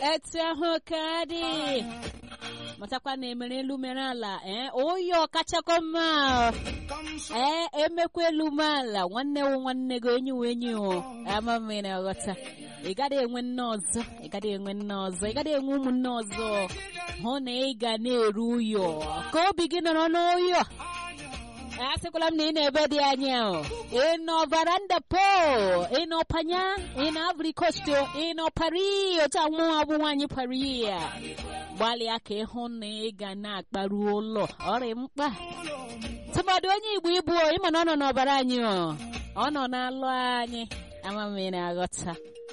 etu ahụ ka dị matakwa na emere elu mere ala ee oyi ọkachakọ mma ee emekwa elu me ala nwanne wụ nwanne gị enyi wụ enyi wụ ama m na aghọta ị gaghị enwe nne ọzọ ị gaghị enwe nne ọzọ ị gaghị enwe ụmụnne ọzọ hụ na ị ga na-eru uyo ka obi gị nọrọ n'oyo asịkwala m na ị na-ebe dị anya ị nọ varanda po ị nọ panya ị nọ Ivory Coast ị nọ Paris otu anwụ abụ nwaanyị Paris ya gbalịa ka ịhụ na ị ga na-akparu ụlọ ọrị mkpa tụmadụ onye Igbo ibu ịma na ọ nọ n'ọbara anyị ọ nọ n'alụ anyị ama m ị na-aghọta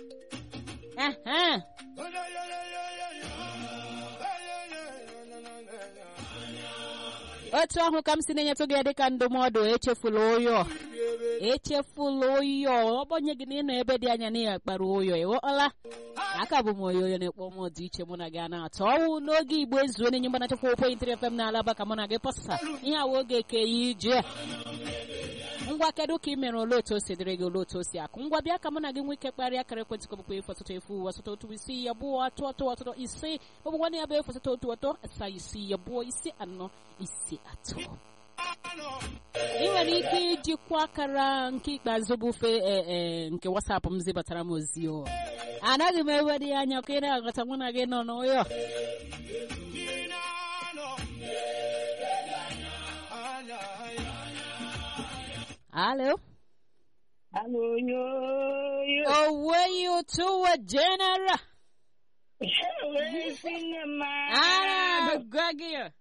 aha otu ahụ ka m si na-enyetụ gị dịka ndụmọdụ echefula ụyọ echefula ụyọ ọgbanye gị na ịnọ ebe dị anya na ya kpara ụyọ ịghọọla aka bụ m oyoyo na-ekpọ m dị iche mụ na gị na-atọ ọnwụ n'oge igbo ezuo na-enye mgbanachakwa okwe intiri fm na-alaba ka mụ na gị pọsa ihe awa oge ke ya ije ngwa kedu ka ị mere ole otu o si dịrị gị ole otu o si akụ ngwa bịa ka mụ na gị nwee ike kparịa akara ekwentị kọbụkwa efu ọtụtụ efu ọtụtụ otu isi ya abụọ atụ atụ ọtụtụ ise ọbụkwa na ya bụ efu ọtụtụ otu atọ asaa isi ya abụọ isi anọ isi atọ ị nwere ike ijikwa akara nke ikpeazụ bụ ofe nke wasapụ m zibatara m ozi o anaghị m ewe dị anya ka ị na-aghọta mụ na gị nọ n'ụyọ Hello. Hello, yo, yo. Oh, were you to a general? Where is in the Ah, Gaggy.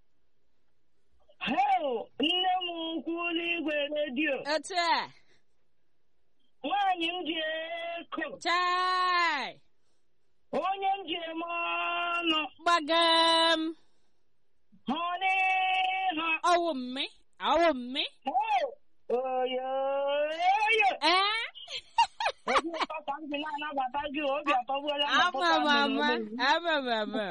Heo, nne m ukwu n'igwe redio. Otu a. Nwaanyị m ji eko. Chai. Onye m ji eme ọnụ. Gbagam. Hụ n'iha. Ọwụ mme. Ọwụ mme. Heo, oyo, oyo. Eh? Obi ụtọ ka m ji na-anabata gị obi atọgbuola m Ama ọtụtụ m ama. amụrụ olu. Ama m ama.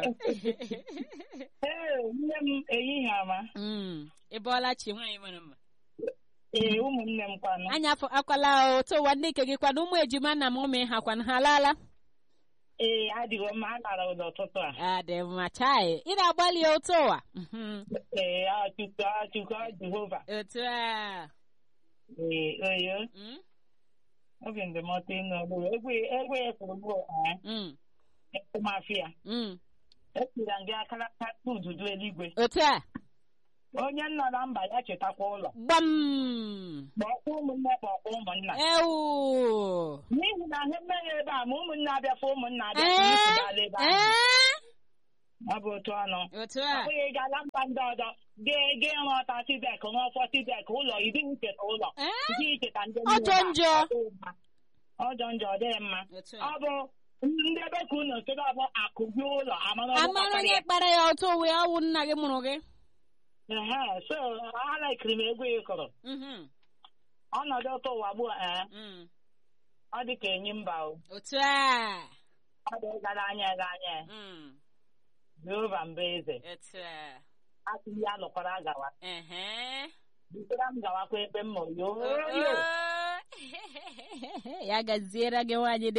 Ee, nne m ehihie ama. Mm. Ị bọọla chi nwaanyị mara mma. Ee, ụmụnne m kwanụ. Anya afọ akwala otu ụwa ndị nke gị kwana ụmụ ejima nna m ụmụ ha kwana ha alaala. Ee, adịghị mma, a lara ụlọ ụtụtụ a. Adị mma chai. Ị na-agbalị otu ụwa. Mhm. Ee, achụkọ achụkọ Jehova. Otu a. Ee, oyo. Mm. obi ndụmọdụ ịnụ ọrụ egwe egwe ekwuru bụ Mm. mafia Mm. etira gị akara aka ududo eluigwe Otu a. onye nọ na mba ya chetakwa ụlọ Gbam. kpọkwa ụmụnne kpọkwa ụmụnna Ewu. n'ihi na ha emeghị ebe a ma ụmụnne abịafa ụmụnna abịafa Ee. n'isibala ebe ahụ Ee. ọ bụ otu ọnụ Otu ọ a. bụghị gala mba ndị ọzọ gee gee rụọta tibek rụọfọ tibek ụlọ ịdị icheta ụlọ Ee. ịdị icheta ndị Ọjọ njọ. ọjọ njọ ọ dịghị mma Otu a. ọ bụ ndị ebe ka unu kedu ọbụ akụgbu ụlọ amara ọbụ Amara kpatara onye ya. kpara ya otu uwe ọwụ nna gị mụrụ gị. Ehe, so alaikiri m egwu ị kụrụ Mhm. ọnọdụ ụtọ ụwa gboo ee Mm. ọ dị ka enyi mba o Otu a. ọ dị gara anya ga anya Mm. jehova mba eze Otu a. asịghị ya lụkwara gawa Ehe. butara m gawakwa ebe m mụrụ ya Oh, oyo oh. ya gaziere gị nwaanyị